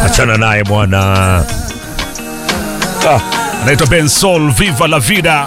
achana naye bwana. Ah, anaitwa Ben Sol, Viva la Vida.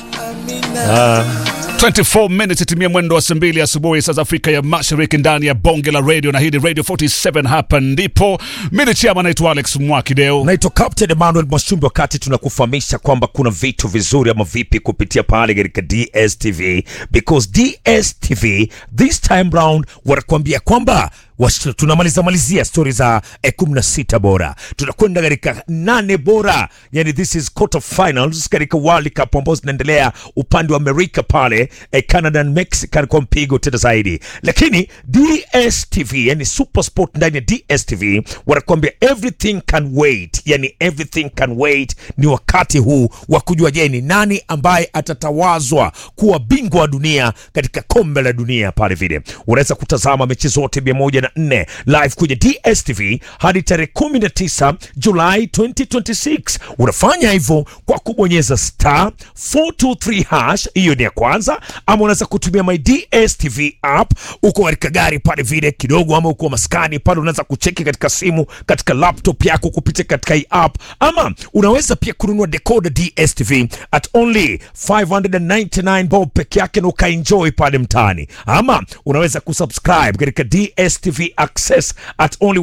24 minutes itimia mwendo wa saa mbili asubuhi saa za Afrika ya Mashariki ndani ya bonge la radio, na hii ni Radio 47. Hapa ndipo mimi chama naitwa Alex Mwakideo. Naitwa Captain Emmanuel Mwashumbi, wakati tunakufahamisha kwamba kuna vitu vizuri ama vipi kupitia pale katika DSTV, because DSTV this time round wanakuambia kwamba wash- tunamaliza malizia stori za eh, 16 bora, tunakwenda katika nane bora, yani this is quarter finals katika World Cup ambazo zinaendelea upande wa Amerika pale eh, Canada and Mexico kwa mpigo tena zaidi, lakini DSTV yani Super Sport ndani ya DSTV wanakuambia everything can wait, yani everything can wait. Ni wakati huu wa kujua, je, ni nani ambaye atatawazwa kuwa bingwa wa dunia katika kombe la dunia pale vile. Unaweza kutazama mechi zote 104 live kwenye DSTV hadi tarehe 19 Julai 2026. Unafanya hivyo kwa kubonyeza star 423 hash, hiyo ni ya kwanza, ama unaweza kutumia my DSTV app. Uko katika gari pale vile kidogo, ama uko maskani pale, unaweza kucheki katika simu, katika laptop yako kupitia katika hii app, ama unaweza pia kununua decoder DSTV at only 599 bob peke yake na ukaenjoy pale mtaani, ama unaweza kusubscribe katika DSTV Access at only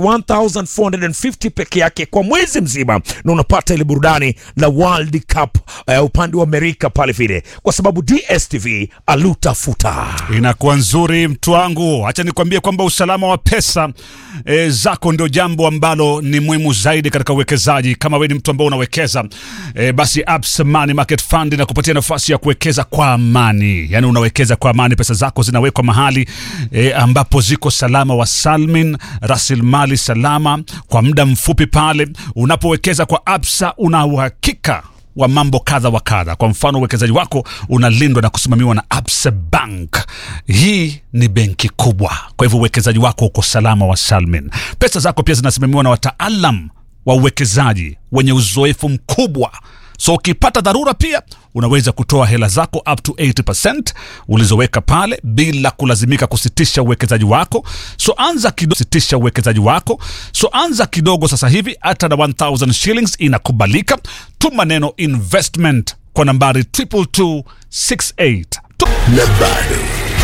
1450 peke yake kwa mwezi mzima, na unapata ile burudani la World Cup uh, upande wa Amerika pale vile, kwa sababu DSTV alutafuta Inakuwa nzuri mtu wangu, acha nikwambie kwamba usalama wa pesa e, zako ndio jambo ambalo ni muhimu zaidi katika uwekezaji. Kama wewe ni mtu ambao unawekeza e, basi Absa Money Market Fund inakupatia nafasi ya kuwekeza kwa amani, yaani unawekeza kwa amani, pesa zako zinawekwa mahali e, ambapo ziko salama wa salmin, rasilimali salama kwa muda mfupi. Pale unapowekeza kwa Absa una uhakika wa mambo kadha wa kadha. Kwa mfano, uwekezaji wako unalindwa na kusimamiwa na Absa Bank. Hii ni benki kubwa, kwa hivyo uwekezaji wako uko salama wa salmin. Pesa zako pia zinasimamiwa na wataalam wa uwekezaji wenye uzoefu mkubwa so ukipata dharura pia unaweza kutoa hela zako up to 80% ulizoweka pale bila kulazimika kusitisha uwekezaji wako so anza kidogo sitisha uwekezaji wako so anza kidogo sasa hivi hata na 1000 shillings inakubalika tuma neno investment kwa nambari 22268 Tu- na bado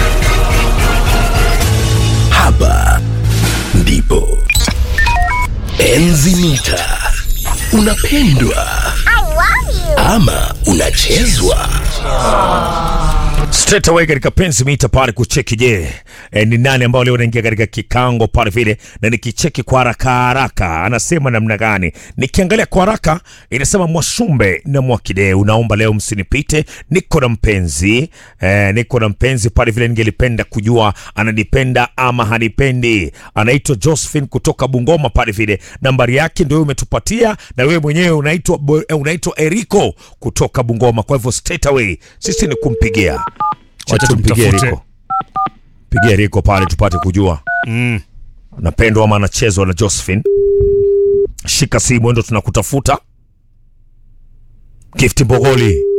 hapa ndipo enzi mita unapendwa ama unachezwa straight away katika penzi mita pale kucheki, je, eh, ni nani ambao leo anaingia katika kikango pale vile, na nikicheki kwa haraka haraka anasema namna gani? Nikiangalia kwa haraka inasema Mwashumbe na Mwakideu, naomba leo msinipite, niko na mpenzi eh, niko na mpenzi pale vile, ningelipenda kujua ananipenda ama hanipendi. Anaitwa Josephine kutoka Bungoma pale vile, nambari yake ndio umetupatia, na wewe mwenyewe unaitwa Bo- eh, unaitwa Eriko kutoka Bungoma. Kwa hivyo straight away sisi ni kumpigia Wacha tumpigie tumtafute. Riko, pigia Riko pale tupate kujua mm. napendwa ama anachezwa na Josephine. Shika simu, ndo tunakutafuta. Gift Mbogoli